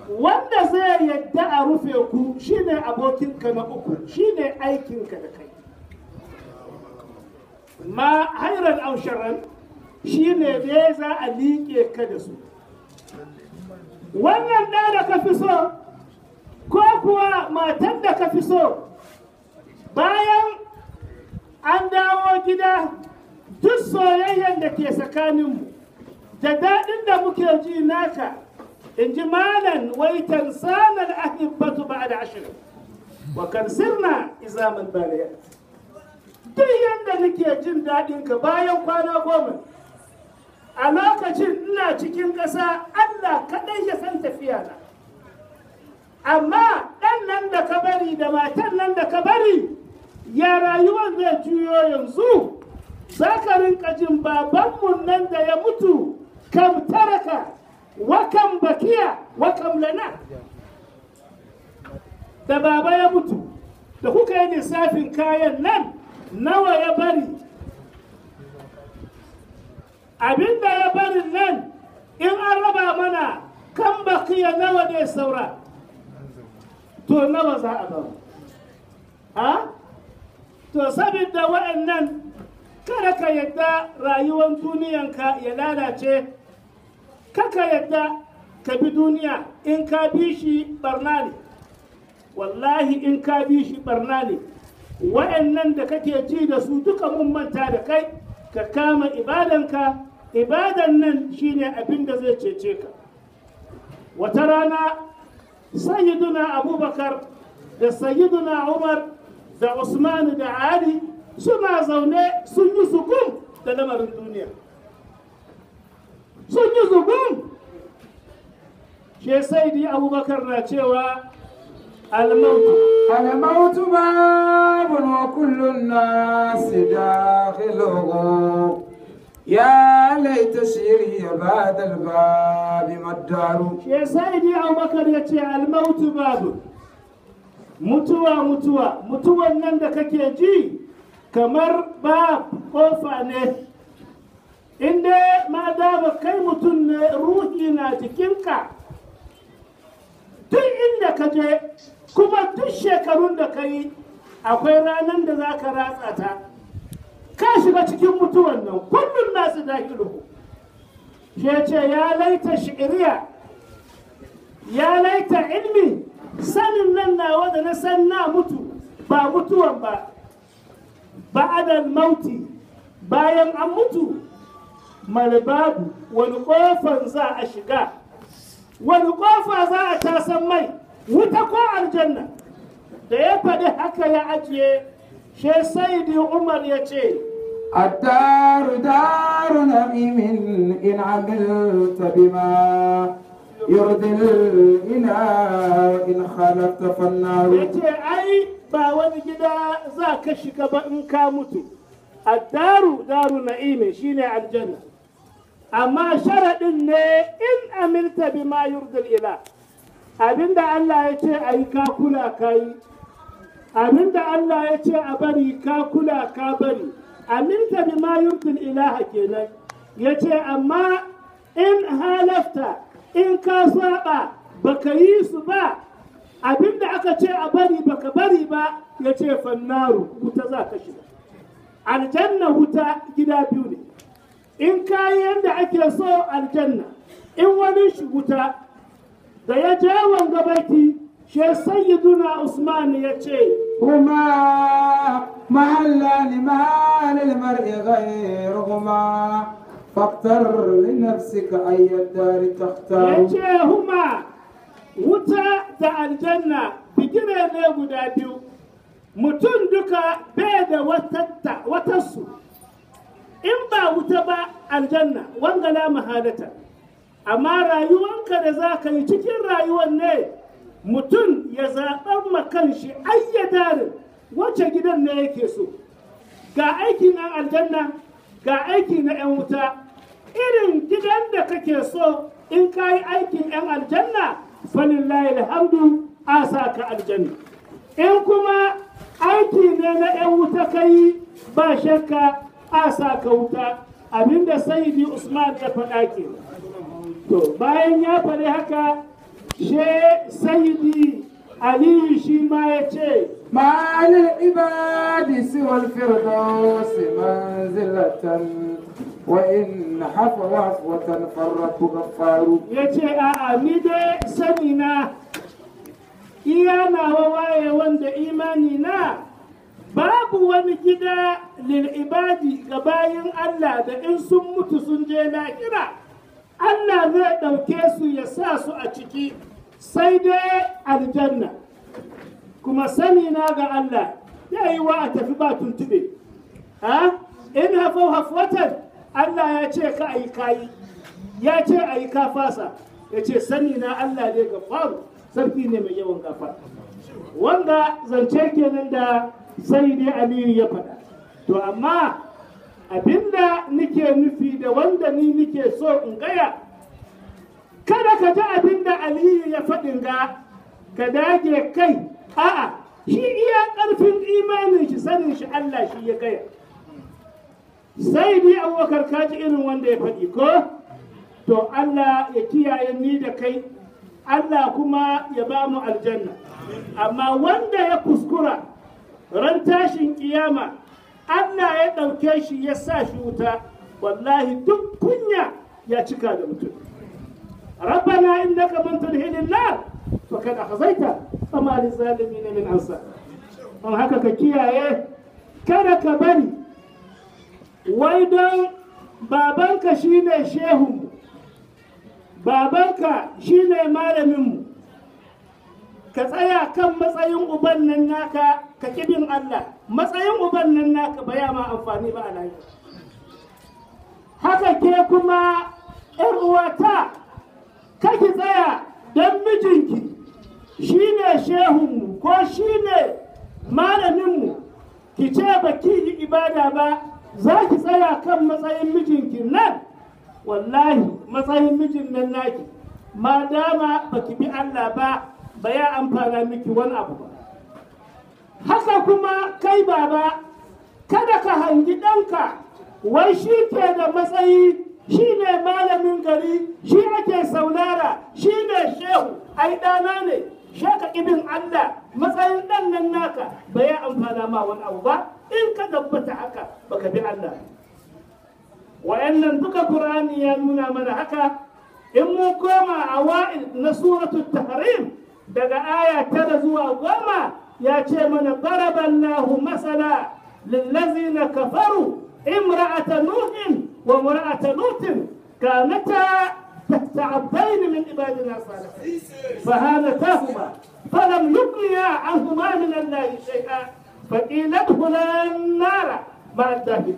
wanda zai yadda a rufe ku shine abokinka na uku shine aikinka da kai ma hairan ausharan shine dai za a liƙe ka da su wannan ɗa da ka fi so ko kuwa matan da ka fi so bayan an dawo gida duk soyayyen da ke tsakaninmu da daɗin da muke ji naka in ji malan waitan sanar ahibbatu ba da ashirin wa kan sirna izaman bariya duk yadda nake jin daɗin ka bayan kwana goma a lokacin ina cikin ƙasa allah kaɗai ya san tafiya na amma ɗan nan da ka bari da matan nan da ka bari ya rayuwar zai juyo yanzu za ka rinka jin babanmu nan da ya mutu kam taraka wa kam bakiya wa kam lana da baba ya mutu da kuka yi lissafin kayan nan nawa ya bari abinda ya bari nan in an raba mana kan bakiya nawa ne saura to nawa za a ba ha to saboda wa'annan kada ka yadda rayuwar duniyanka ya lalace kaka yadda ka bi duniya in ka bi shi barna ne wallahi in ka bi shi barna ne wa'annan da kake ji da su duka mun manta da kai ka kama ibadanka ibadan nan shine abin da zai cece ka wata rana sayyiduna abubakar da sayyiduna umar da usman da ali suna zaune sun yi sukun da lamarin duniya sun yi sukun shi saidi abubakar na cewa almautu الموت باب وكل الناس داخله يا ليت شيري بعد الباب ما الدار shi saidi abubakar ya ce almautu babu mutuwa mutuwa mutuwan nan da kake ji kamar ba kofa ne inda ma dama kai mutum ne ruhi na jikinka duk inda ka je kuma duk shekarun da ka yi akwai ranar da za ka ratsa ta ka shiga cikin mutuwan nan kullum nasu dakilu shi ce ya laita shi'iriya ya laita ilmi sanin nan nawa da na san na mutu ba mutuwan ba ba'adal mauti bayan an mutu malbabu wani kofan za a shiga wani kofa za a tasan mai wuta ko aljanna da ya faɗi haka ya ajiye she saidi umar ya ce الدار دار نعيم إن عملت بما يرضي الإله إن خالفت ya فالنار ce ai ba wani gida za ka shiga ba in ka mutu addaru daru na'ime shine aljanna amma sharaɗin ne in amilta bima yurdil ila abinda Allah ya ce a yi ka kula ka yi abinda Allah ya ce a bari ka kula ka bari amilta bima yurdil ilaha kenan ya ce amma in halafta in ka saba baka yi su ba abinda aka ce a bari baka bari ba ya ce fannaru wuta za ka shiga aljanna wuta gida biyu ne in ka yi yadda ake so aljanna in wani shi wuta da ya je wanga baiti she sayyiduna usman ya ce هما محلان ما للمرء غيرهما فاختر لنفسك أي الدار ya تختار ce huma wuta da aljanna bigire ne guda biyu mutum duka bai da watatta watarsu in ba wuta ba aljanna wangala mahalata amma rayuwanka da za ka yi cikin rayuwar ne mutum ya zaɓan makan shi ayyadarin wacce gidan ne yake so ga aiki na aljanna ga aiki na 'yan wuta irin gidan da kake so in ka yi aikin 'yan aljanna falillahi alhamdu a sa ka aljanna in kuma aiki ne na 'yan wuta ka yi ba shakka a sa ka wuta abinda sayyidi usman ya faɗa ke to bayan ya faɗi haka she sayyidi aliyu shi ma ya ce ما للعباد سوى الفردوس منزلة وإن حفوا عفوة فالرب غفار ya ce a'a ni dai sani na iya nawa waye wanda imani na babu wani gida lil'ibadi ga bayin Allah da in sun mutu sun je lahira Allah zai ɗauke su ya sa su a ciki sai dai aljanna kuma sani na ga Allah ya yi wa a tafi ba tuntube ha in hafau hafwatan Allah ya ce ka ayi kayi ya ce a yi kafasa ya ce sani na Allah ne ga faru sarki ne mai yawan gafa wanda zance kenan da sai dai aliyu ya faɗa to amma abinda nike nufi da wanda ni nike so in gaya kada ka ji abinda aliyu ya faɗin ga ka dage kai a'a shi iya ƙarfin imanin shi sanin shi Allah shi ya gaya sai ni abubakar kaji irin wanda ya faɗi ko to Allah ya kiyaye ni da kai Allah kuma ya ba mu aljanna amma wanda ya kuskura ran tashin kiyama Allah ya ɗauke shi ya sa shi wuta wallahi duk kunya ya cika da mutum ربنا إنك من تدخل النار فقد أخزيته فما للظالمين من أنصار don haka ka kiyaye kada ka bari wai don babanka shine shehunmu babanka shine malaminmu ka tsaya kan matsayin uban nan naka ka kibin Allah matsayin uban nan naka ba ya ma amfani ba a lafiya haka ke kuma ‘yar uwata kaki tsaya don mijinki shine shehunmu ko shine malaminmu ki ce ba ki yi ibada ba za ki tsaya kan matsayin mijinki nan wallahi matsayin mijin nan naki ma dama ba ki bi Allah ba ba ya amfana miki wani abu ba haka kuma kai baba kada ka hangi ɗanka wai shi ke da matsayi shi ne malamin gari shi ake saulara shi ne shehu ai ɗana ne shaka ibin Allah matsayin ɗan nan naka ba ya amfana ma wani abu ba in ka tabbata haka baka bi Allah wa'annan duka Qur'ani ya nuna mana haka in mun koma a wa'il na suratul tahrim daga aya tara zuwa goma ya ce mana daraballahu masala lillazina kafaru imra'ata nuhin wa imra'ata lutin kanata تحت عبدين من عبادنا الصالحين فهانتاهما فلم يغنيا عنهما من الله شيئا فقيل ادخلا النار مع الداخلين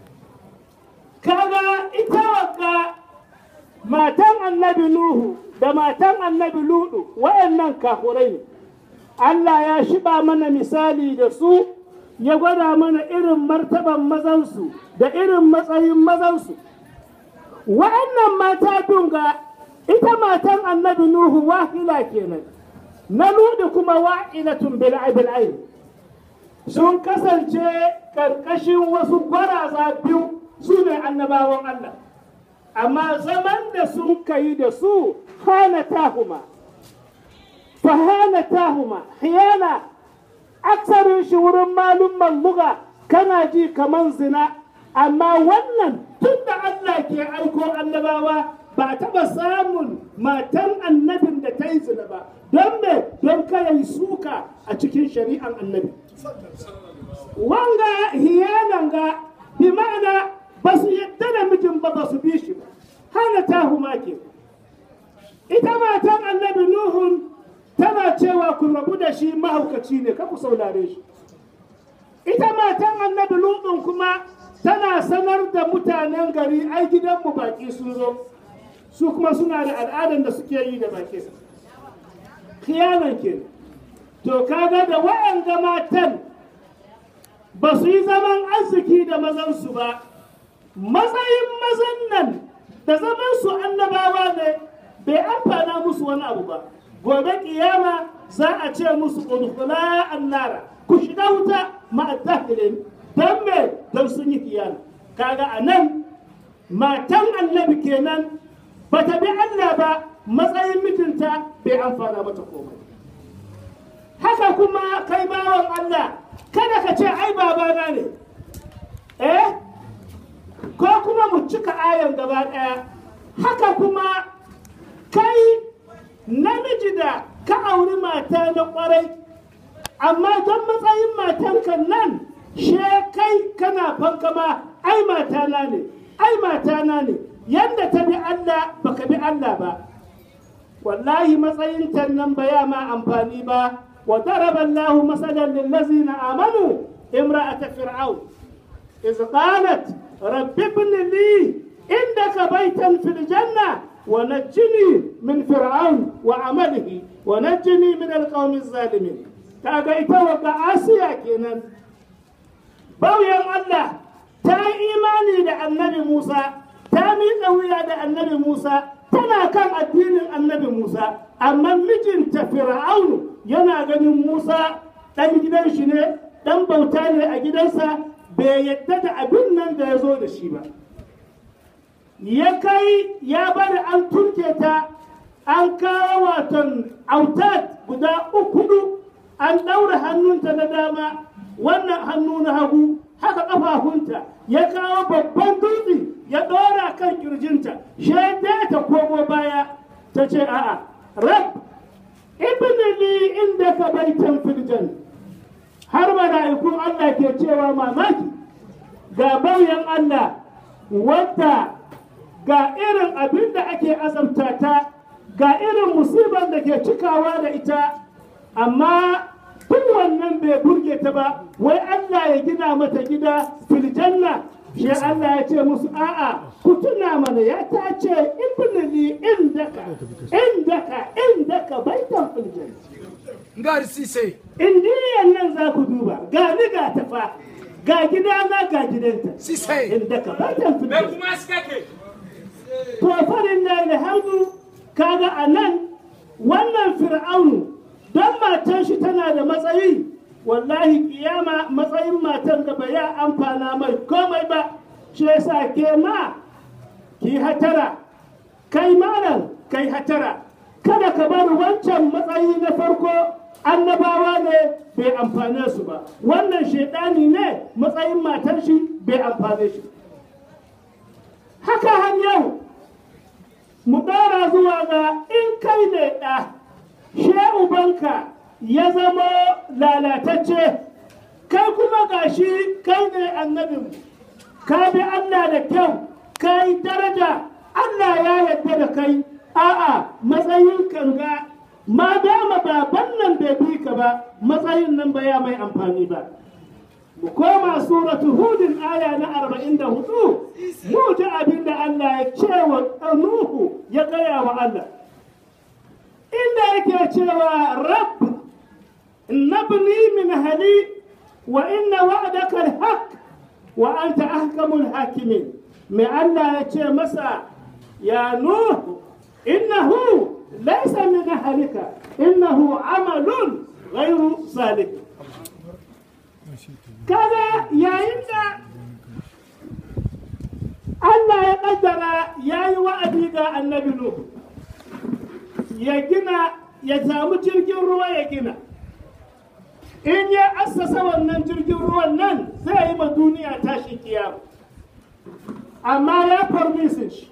kaga ita wagga matan annabi Nuhu da matan annabi Ludu wayannan kafurai ne Allah ya shiba mana misali da su ya gwada mana irin martaban mazansu da irin matsayin mazansu wa'annan mata dunga ita matan annabi Nuhu wahila kenan na Ludu kuma wa'ilatun bil ayn sun kasance karkashin wasu gwaraza biyu su ne annabawan Allah amma zaman da sun kai da su hana tahuma fa hana tahuma hiyana aksarin shi wurin malumman luga kana ji kaman zina amma wannan tun da Allah ke aiko annabawa ba taɓa samun matan annabin da ta yi zina ba don me don kada yi suka a cikin shari'an annabi wanga hiyanan ga bi ma'ana ba su yadda da mijin ba ba su bi shi ba hana ta ke ita matan annabi nuhun tana cewa ku rabu da shi mahaukaci ne ka ku saurare shi ita matan annabi lutun kuma tana sanar da mutanen gari ai gidanmu baki sun zo su kuma suna da al'adar da suke yi da baki kiyanan ke to kaga da wa'anga matan ba su yi zaman arziki da mazansu ba matsayin mazan nan da zaman su annabawa ne bai amfana musu wani abu ba gobe kiyama za a ce musu udkhula annara ku shiga wuta ma'addahilin don me don sun yi kiyana kaga a nan matan annabi kenan ba ta bi Allah ba matsayin mijinta bai amfana mata komai haka kuma kai bawan Allah kada ka ce ai babana ne eh ko kuma mu cika ayan gaba ɗaya haka kuma kai namiji da ka auri mata na ƙwarai amma don matsayin matanka nan she kai kana fankama ai matana ne ai matana ne yadda ta bi Allah baka bi Allah ba wallahi matsayin ta nan ba ya ma amfani ba wa daraba Allahu masalan lil ladzina amanu imra'at fir'aun iz qalat rabbi ibn li indaka baytan fil janna wa najjini min fir'aun wa amalihi wa najjini min alqawmi zalimin kaga ita wa asiya kenan bauyan Allah ta yi imani da annabi Musa ta miƙa wuya da annabi Musa tana kan addinin annabi Musa amma mijinta Fir'aunu yana ganin Musa ɗan gidan shi ne ɗan bauta ne a gidansa bai yadda da abin nan da ya zo da shi ba ya kai ya bari an turke ta an kawo waton autat guda uku an ɗaura hannunta na dama wannan hannu na hagu haka ƙafafunta ya kawo babban dutse ya ɗora kan kirjinta shaida ta komo baya ta ce a'a rab ibn li inda ka baitan filjan har mala'ikun Allah ke cewa mamaki ga bauyan Allah wadda ga irin abin da ake azamta ta ga irin musibar da ke cikawa da ita amma tun wannan bai burge ta ba wai Allah ya gina mata gida filjanna shi Allah ya ce musu a'a ku tuna mana ya ta ce ibnili indaka indaka indaka baitan filjanna ngari sise indiyan nan za ku duba ga ni ga tafa ga gida na ga gidanta sise indaka baitan Me filjanna kuma suka ke? to farin da alhamdu kaga a nan wannan fir'aunu don matan shi tana da matsayi wallahi kiyama matsayin matan da ba ya amfana mai komai ba shi yasa ke ma ki hatara kai malam kai hatara kada ka bar wancan matsayi na farko annabawa ne bai amfane su ba wannan shaidani ne matsayin matar shi bai amfane shi haka har yau mu ɗora zuwa ga in kai ne ɗa she ubanka ya zama lalatacce kai kuma gashi kai ne annabin ka bi Allah da kyau ka yi daraja Allah ya yarda da kai a'a matsayin kanga ma dama baban nan bai bi ka ba matsayin nan ba ya mai amfani ba mu koma suratu hudin aya na 44 mu ji abin da Allah ya ce wa Nuhu ya gaya wa Allah inda yake cewa rabb nabni min hali wa inna wa'daka alhaq wa anta ahkamul hakimin mai Allah ya ce masa ya Nuhu innahu laysa min ahlika innahu amalun ghayru salih kaga yayin da Allah ya kaddara ya yi wa'adi ga annabi Nuhu ya gina ya samu jirgin ruwa ya gina in ya assasa wannan jirgin ruwan nan zai yi ma duniya tashi kiyama amma ya permission shi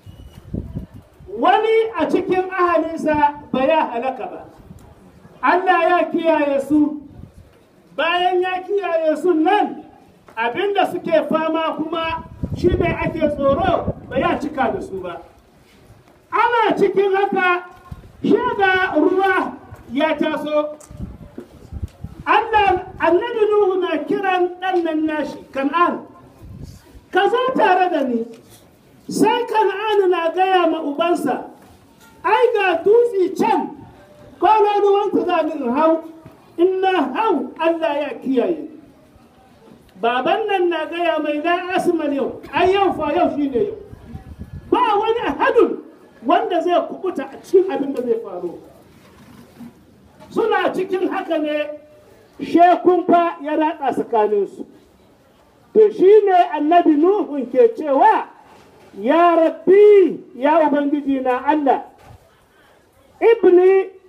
wani a cikin ahalinsa ba ya halaka ba Allah ya kiyaye su bayan ya kiyaye su nan abinda suke fama kuma shi ne ake tsoro ba ya cika da su ba ana cikin haka shaga ruwa ya taso Allah annabi Nuhu na kiran ɗan nan nashi kan'an ka zo tare da ni sai kan'an na gaya ma ubansa ai ga dutse can kwanan ruwanta za ni in hau in na hau Allah ya kiyaye baban nan na gaya mai na asmal yau ai yau fa yau shine yau ba wani hadun wanda zai kubuta a cikin abin da zai faru suna cikin haka ne shekun fa ya ratsa tsakaninsu to shi ne annabi nuhun ke cewa ya rabbi ya ubangiji na Allah ibni